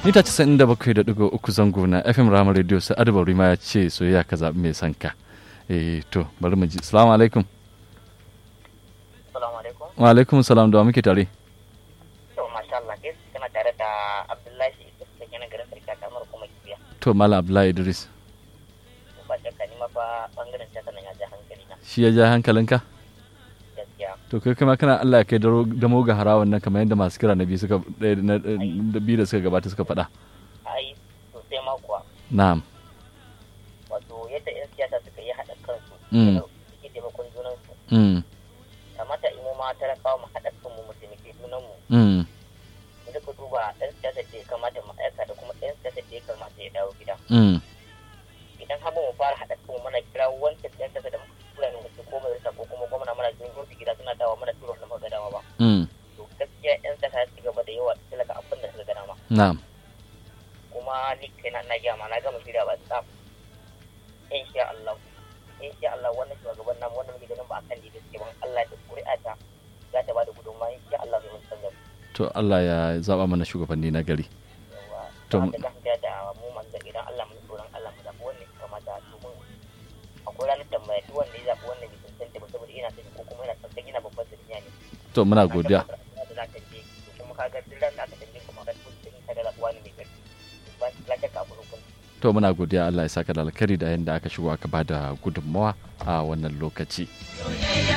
mita 97.3 zango na fm rama radio sai adabar rima ya ce soyayya ka zaɓi mai sanka eh to bari mu ji salamu alaikum Assalamu alaikum. wa alaikum salam da wa muke tare To masha Allah kai kana tare da Abdullahi Idris da kenan garin Sarki kamar kuma kibiya. to malam abdullahi idris Ba shakka ni ma fa bangaren ta nan ya ja hankali na shi ya ja hankalinka gaskiya. to kai kuma kana Allah ya kai daro- damo ga harawan nan kamar yadda masu kira na biyu suka ɗaya na da biyu da suka gabata suka faɗa Ai sosai ma kuwa na'am wato yadda 'yan siyasa suka yi haɗa kansu Mm. da suke taimakon junansu mm kamata imo ma talakawa mu haɗa kanmu mu taimaki junanmu mm mu duka duba ɗan siyasa da ya kamata mu aika da kuma ɗan siyasa da ya kamata ya dawo gida mm idan har ba mu fara haɗa kanmu mana kira wancan ɗan siyasa da muka tura ne wasu ko majalisa ko kuma gwamna mana jin su gida suna dawa mana tura da muka dawa ba mm to gaskiya 'yan siyasa ya ci gaba da yawa talaka abin da suka gana ma na'am kuma ni kaina na gaya ma na gama shirya ba tsaf insha Allah insha Allah wannan shugaban namu wannan muke ganin ba akan da suke ban Allah da ƙuri'a ta za ta bada gudunmawa insha Allah zai mun canza to Allah ya zaba mana shugabanni na gari yawa To- to da gaskiya da mu manzo idan Allah mun tsoron Allah mu zabi wannan ya kamata domin akwai ranar tambaya duk wanda ya zabi wannan bai cancanta ba saboda ina sani ko kuma yana son yana babban duniya ne to muna godiya da za ka je to kuma ka ga duk ran da aka tambaye kuma ka tabbata ka da zabuwa ne mai karfi ba la shakka abu rukun to muna godiya Allah ya saka da alkhairi da yadda aka shigo aka bada gudunmawa a wannan lokaci